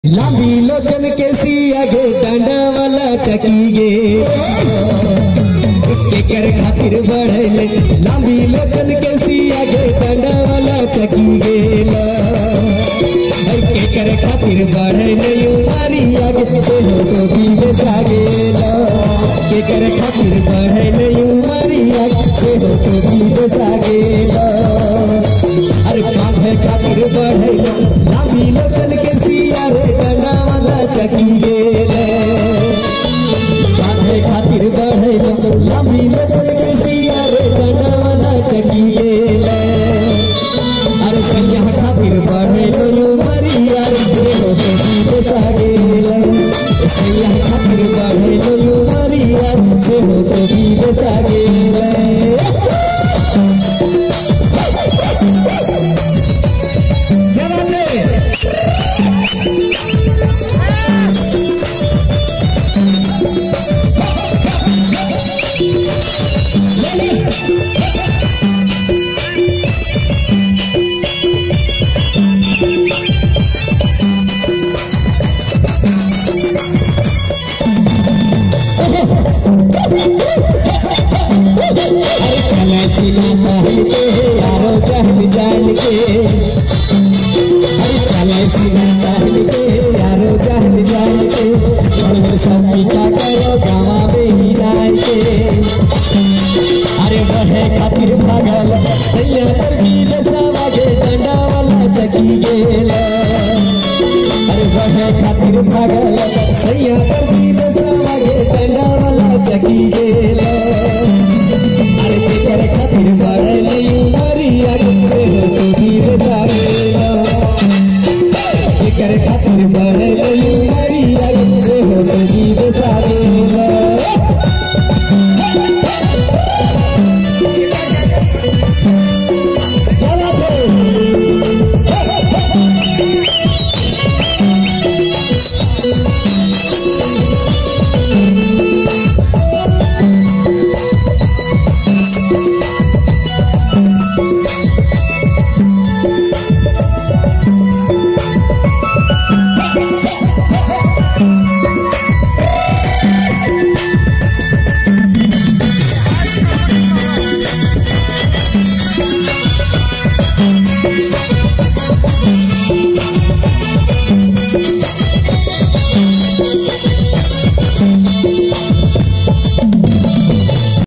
लांबी लोचन के सिया गे डांडा वाला चकी गे केकर खातिर बढ़ले लांबी लोचन के सिया गे डांडा वाला चकी गे ला केकर खातिर बढ़ले उमारी आगे से हो तो भी सागे ला केकर खातिर बढ़ले उमारी आगे से हो तो भी सागे ला अरे कांधे खातिर बढ़ले लांबी लोचन के सिया रे डांडा वाला चकी गे ला कांधे खातिर बढ़े लंबी लोचन के सिया रे डांडा वाला चकी गेले अरे सैया खातिर बढ़े लो मरिया रे से हो तो जीव सा गेले सैया खातिर बढ़े लो मरिया से हो तो जीव सा गेले क्या बात है चले सीना पहल के यारो चहल जान के अरे चले सीना पहल के यारो चहल जान के और सब पीछा करो गावा में ही जाए के अरे बढ़े खातिर भागल सैया पर वीर सवागे डंडा वाला चकी गेला अरे बढ़े खातिर भागल सैया पर वीर सवागे डंडा वाला चकी गेला